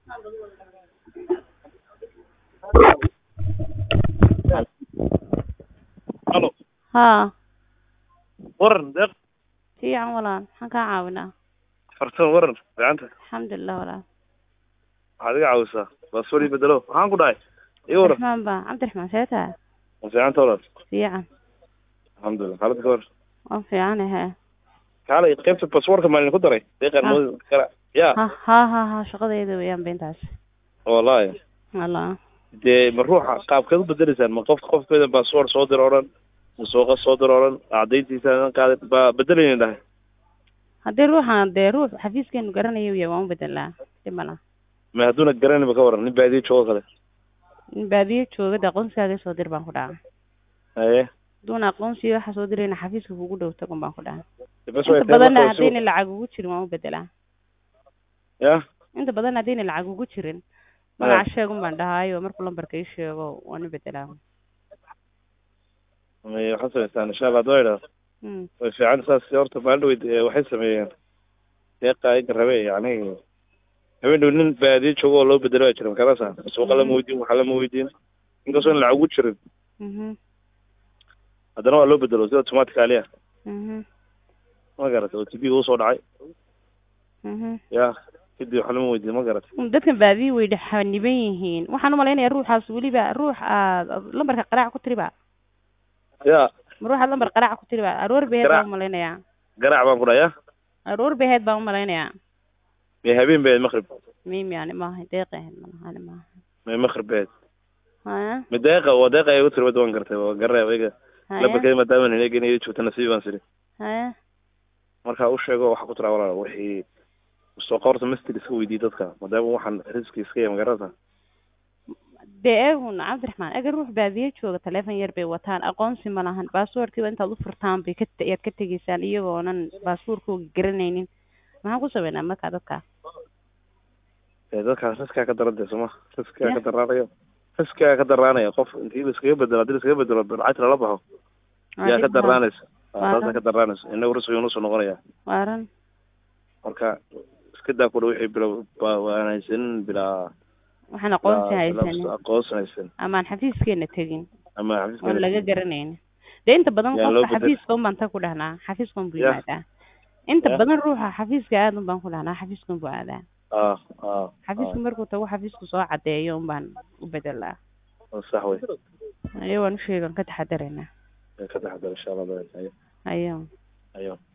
Halo, haa waran deeq fiican walaal maxaan kaa caawinaa fartama waran gacanta alxamdulilah walaal waxaad iga caawisaa baasword ii bedelo waxaan ku dhahay iga waran cabdiraxmaan ba cabdiraxmaan see tahay ma fiicanta walaal fiican alxamdulilah xaalad ka war waan fiicanahe kaalay qaybta baswordka maalin ku daray deeqan Ah. moodi kara ya ha ha ha ha shaqadeeda weeyaan beintaas wallahi wala dee ma ruuxa qaabkeed u bedeleysaan ma qof qofkeeda basword soo dir odhan masuuqa soo dir odhan cadayntiisa aan qaaday ba bedelaynin dhahay haddii ruuxan dee ruux xafiiskeenu garanayo yahay waan u bedelaa dhibana ma hadduuna garanayba ka waran nin baadiyo joogo kale in baadiyo jooga dee aqoonsigaaga soo dir baan ku dhaca haye haduuna aqoonsiga waxa soo dirayna xafiiska kugu dhow tagun baan ku dhaca bas way inta badanna haddayna lacag ugu jirin waan u bedelaa ya inta badan haddayna lacag ugu jirin magaca sheegun baan dhahaayo markuu lambarka ii sheego waan u bedelaa may waxaad samaystaan insha allah hadoo idhaah Mm. way fiican saas horta maalin dhaweyd eh, waxay sameeyeen deeqa iga rabe yani habeen dhow nin baadiyo joogo oo loo bedelo baa jira makarasa suuqa lama weydiin waxa lama weydiin inkastoo in lacag ugu jirin Mhm. haddana waa loo bedelo sida automatic aliya Mhm. ma garatay oo tv uu soo dhacay Mhm. ya kadib waxa lama weydiin ma garatay Um, dadkan baadiyo way dhexaniban yihiin waxaan umalaynaya ruuxaas weliba ruux aad lambarka qaraac ku tiriba ya ma ruuxaad lambar qaraac ku tiriba aroor beheed Qaraac. baan umalaynaya garaac baan ku dhahay ya aroor beheed baan umalaynaya may habeen beed maqrib mim yani maaha deeq ahayd malahani maaha may maqrib beed haya ma deeqa waa deeqa ay ugu tiri wada waan gartay waa garre iga haya lambarkeeda maadaama ninagin iyo joogta nasiib baan siri haya marka u sheego waxa ku tira walaal wixii soo qorta mastir iska weydii dadka maadaama waxaan riski iska yahay magarata dee eegun cabdiraxmaan eega ruux baadiyo jooga taleefon yar bay wataan aqoonsi ma lahan baasboorkiiba intaad u furtaan bay ka ayaad ka tegeysaan iyagoonan baasboorkooga garanaynin maxaan ku sameynaa markaa dadka ee dadkaas riskaa ka daran dee sooma riskaa Ya. ka daraanayo riskaa ka daraanaya qof intii la iskaga bedelo haddii la iskaga bedelo lacagta lala baxo yaa ka daraanaysa Waa taasa ran. ka daraanaysa inagu risqiga nusoo noqonaya waaran marka iska daa kudha wixii bila ba- waan haysanin bilaa waxaan aqoonsi bilaa- haysanin bilaa aqoonsi haysan amaan xafiiskeena tegin ama oon xafiiska laga garanaynin dee inta badan Yaa loo qofka bedel- xafiiska un baan ta ku dhahnaa xafiiska un buu Ya. yimaadaa inta Ya. badan ruuxa xafiiska aad un baan ku dhahnaa xafiiska un buu aadaa ah ah xafiiska markuu tago xafiisku soo cadeeyo un baan u bedelaa ah sax wey ayo waan u sheegan ka taxadaraynaa ka taxadar insha allah ayo ayo ayo